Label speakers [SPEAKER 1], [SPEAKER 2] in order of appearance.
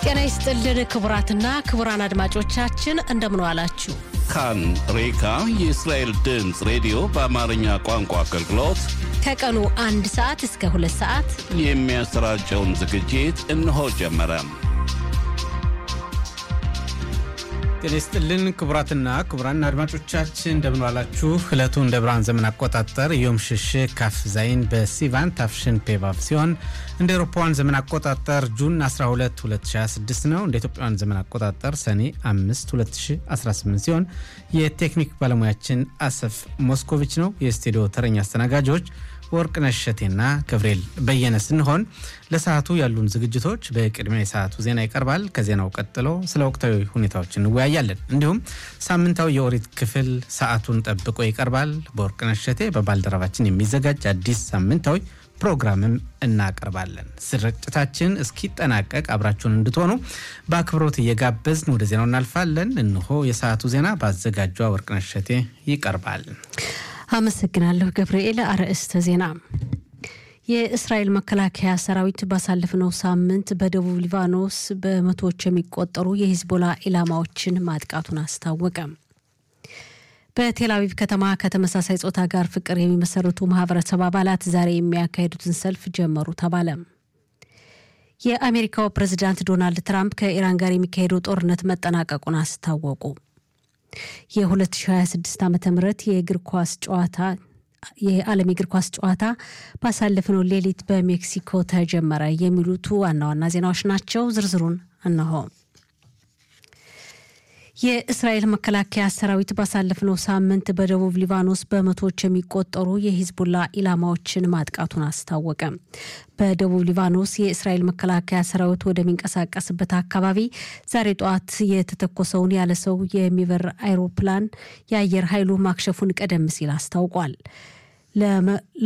[SPEAKER 1] ጤና ይስጥልን ክቡራትና ክቡራን አድማጮቻችን እንደምን ዋላችሁ።
[SPEAKER 2] ካን ሬካ የእስራኤል ድምፅ ሬዲዮ በአማርኛ ቋንቋ አገልግሎት
[SPEAKER 1] ከቀኑ አንድ ሰዓት እስከ ሁለት ሰዓት
[SPEAKER 2] የሚያሰራጨውን ዝግጅት እነሆ ጀመረ።
[SPEAKER 3] ጤና ይስጥልን ክቡራትና ክቡራን አድማጮቻችን እንደምን ዋላችሁ። ዕለቱ እንደ ብርሃን ዘመን አቆጣጠር ዮም ሽሽግ ካፍ ዛይን በሲቫን ታፍሽን ፔቫቭ ሲሆን እንደ ኤሮፓውያን ዘመን አቆጣጠር ጁን 12 2026 ነው። እንደ ኢትዮጵያውያን ዘመን አቆጣጠር ሰኔ 5 2018 ሲሆን የቴክኒክ ባለሙያችን አሰፍ ሞስኮቪች ነው። የስቱዲዮ ተረኛ አስተናጋጆች ወርቅነሽ እሸቴና ገብርኤል በየነ ስንሆን ለሰዓቱ ያሉን ዝግጅቶች በቅድሚያ የሰዓቱ ዜና ይቀርባል። ከዜናው ቀጥሎ ስለ ወቅታዊ ሁኔታዎች እንወያያለን። እንዲሁም ሳምንታዊ የኦሪት ክፍል ሰዓቱን ጠብቆ ይቀርባል። በወርቅነሽ እሸቴ በባልደረባችን የሚዘጋጅ አዲስ ሳምንታዊ ፕሮግራምም እናቀርባለን። ስርጭታችን እስኪጠናቀቅ አብራችሁን እንድትሆኑ በአክብሮት እየጋበዝን ወደ ዜናው እናልፋለን። እንሆ የሰዓቱ ዜና በአዘጋጇ ወርቅነሽ እሸቴ ይቀርባል።
[SPEAKER 1] አመሰግናለሁ ገብርኤል። አርዕስተ ዜና የእስራኤል መከላከያ ሰራዊት ባሳለፍነው ሳምንት በደቡብ ሊባኖስ በመቶዎች የሚቆጠሩ የሂዝቦላ ኢላማዎችን ማጥቃቱን አስታወቀ። በቴል አቪቭ ከተማ ከተመሳሳይ ጾታ ጋር ፍቅር የሚመሰርቱ ማህበረሰብ አባላት ዛሬ የሚያካሂዱትን ሰልፍ ጀመሩ ተባለ። የአሜሪካው ፕሬዚዳንት ዶናልድ ትራምፕ ከኢራን ጋር የሚካሄደው ጦርነት መጠናቀቁን አስታወቁ። የ2026 ዓ ም የእግር ኳስ ጨዋታ የዓለም የእግር ኳስ ጨዋታ ባሳለፍነው ሌሊት በሜክሲኮ ተጀመረ። የሚሉቱ ዋና ዋና ዜናዎች ናቸው። ዝርዝሩን እነሆ። የእስራኤል መከላከያ ሰራዊት ባሳለፍነው ሳምንት በደቡብ ሊባኖስ በመቶዎች የሚቆጠሩ የሂዝቡላ ኢላማዎችን ማጥቃቱን አስታወቀ። በደቡብ ሊባኖስ የእስራኤል መከላከያ ሰራዊት ወደሚንቀሳቀስበት አካባቢ ዛሬ ጠዋት የተተኮሰውን ያለ ሰው የሚበር አይሮፕላን የአየር ኃይሉ ማክሸፉን ቀደም ሲል አስታውቋል።